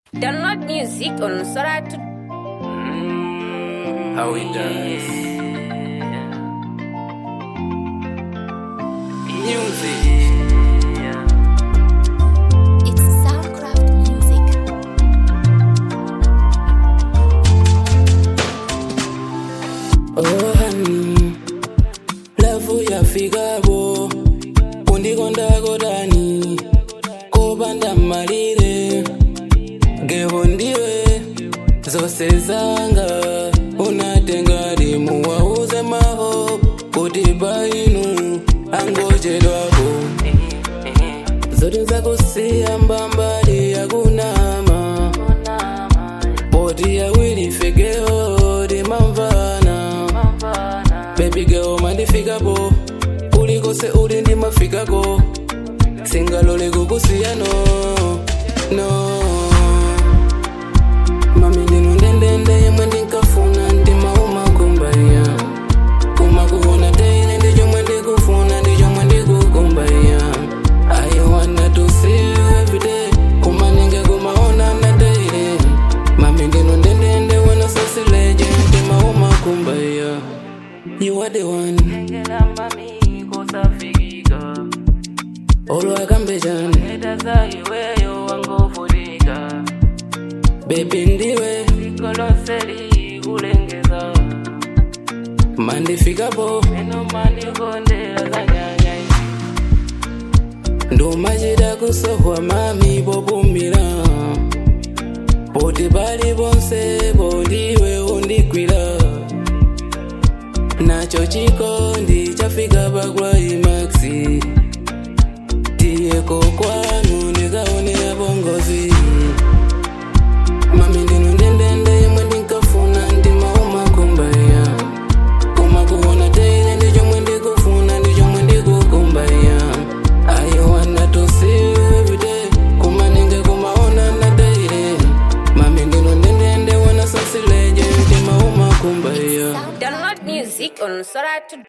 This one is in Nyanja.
Download music on Sora to How he does. Music. It's Soundcraft Music. Oh honey, lavu yafikabo undikonda dani kopanda malire geho ndiwe zose zanga unatenga limu wauze maho kuti painu angochedwapo zote zakusiya mbambali yakunama poti yawili fegeo dimamvana baby girl mandifikapo ulikose uli ndimafikako singalole kukusiya no no mami ndinu ndendende yemwe ndinkafuna ndimaumakumbaya kumakuona daily ndichomwe ndikufuna ndichomwe ndikukumbaya I wanna to see you every day kumaninge kumaona na daily mami ndinu ndendende wena sosileje ndimaumakumbaya you are the one olwakambejani bebi ndiwe mandifikapo ndumachida kusohwa mami popumira poti pali ponse pondiwe undigwira nacho chikondi chafika pakwaimaxi tiyeko kwanu ndikaone yapongozi mami ndinu ndendende yemwe ndinkafuna ndimaumakumbaya kumakuona teile ndichomwe ndikufuna ndichomwe ndikukumbaya I wanna to see you every day kumaninge kumaona na daily mami ndinu ndendende wena sosileje ndimaumakumbaya download music on Sora to